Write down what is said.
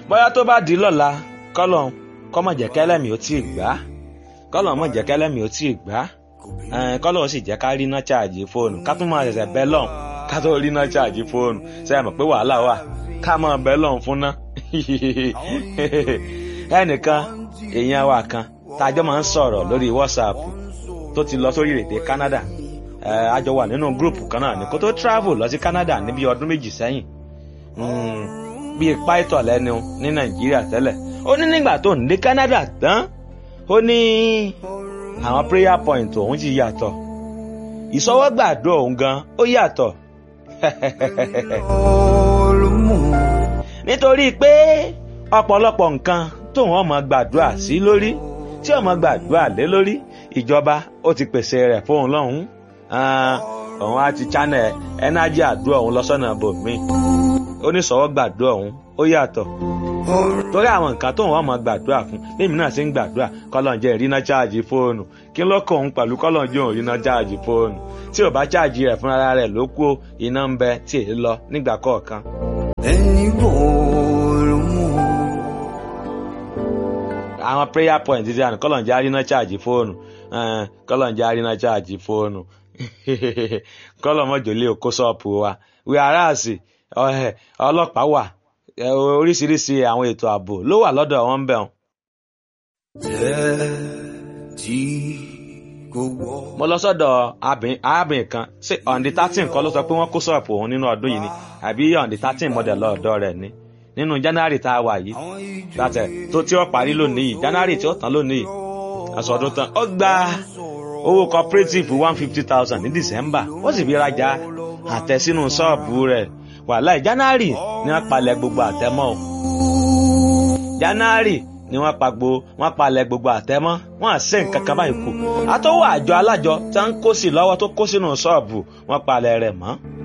bóyá tó bá di lọ́la kọ́lọ̀ kọ́mọ̀ jẹ́ kẹ́lẹ́mì ó tí ì gbá kọ́lọ̀ mọ̀ jẹ́ kẹ́lẹ́mì ó tí ì gbá kọ́lọ̀ sì jẹ́ ká rí iná ṣáàjì fóònù ká tún máa ṣẹ̀ṣẹ̀ bẹ́ lọ́n ká tó rí iná ṣáàjì fóònù ṣe é mọ̀ pé wàhálà wà ká máa bẹ́ lọ́n fún ná ẹnìkan èèyàn wa kan tájọ́ máa ń sọ̀rọ̀ lórí WhatsApp tó ti lọ sórí èdè Canada a jọ wà nínú gúrùpù kan náà ní kó tó travel lọ sí Canada níbi ọdún méjì sẹ́yìn bíi pító lẹ́nu ní Nàìjíríà tẹ́lẹ̀ ó ní nígbà tó ń dé Canada tán ó ní àwọn prayer point òun ti yàtọ̀ ìsọwọ́gbàdo òun gan ó yàtọ̀ nítorí pé ọ̀pọ̀lọpọ̀ nǹkan tóun ọmọ gbàdúrà sí lórí tí ọmọ gbàdúrà lé lórí ìjọba ó ti pèsè rẹ̀ fóun lọ́hùn-ún òun á ti channel ẹnájì àdúrà òun lọ́sọ̀nà bòmí oníṣòwò gbàdúrà òun ó yàtọ̀ torí àwọn nǹkan tóun ọmọ gbàdúrà fún lèmi náà sì ń gbàdúrà kọ́lọ́njẹ́ ìrìnà cháàjì fóònù kí ló kọ òun pẹ̀lú kọ́lọ́njẹ́ òun ìrìnà cháàjì fóònù tí ò bá cháàjì rẹ̀ fúnra rẹ̀ ló kú iná ń bẹ tí èyí lọ nígbà kọ̀ọ̀kan. ẹni bòòrò mú. àwọn prayer point ti àná kọ́lọ́njẹ́ àrínà cháàjì fóònù kọ́lọ́njẹ́ àrínà cháàjì fóònù kọ́lọ́mọ́jọ́lé òkó ṣọ́ọ̀pù wa wíwáràsì ọlọ́pàá wà oríṣiríṣi àwọn ètò ààbò ló wà lọ́dọ̀ wọn ń bẹ̀ wọn. tẹ́ tí kò wọ́. mo lọ sọ́dọ̀ arábìnrin kan ṣé ọ̀ǹdí thirteen kọ́ ló sọ pé wọ́n kó ṣọ́ọ̀pù òun nínú ọdún yìí ni àbí ọ̀ǹdí thirteen mọ̀dẹ̀ lọ́ọ̀dọ̀ rẹ̀ ni nínú january tá a wà yìí látẹ̀ tó tí ó parí lónìí yìí january tí ó tán lónìí yìí aṣọ ọdún tán ó gba owó cooperative one fifty thousand ní december ó sì fi rajà àtẹ sínú ṣọ́ọ̀bù rẹ̀ wàhálà january ni wọ́n palẹ̀ gbogbo àtẹmọ́ o january ni wọ́n pa gbo wọ́n palẹ̀ gbogbo àtẹmọ́ wọ́n àṣẹ nǹkan kan báyìí kù àtọwọ́ àjọ alájọ tí wọ́n ń kó sí lọ́wọ́ tó kó sínú ṣọ́ọ̀bù wọ́n palẹ̀ rẹ̀ mọ́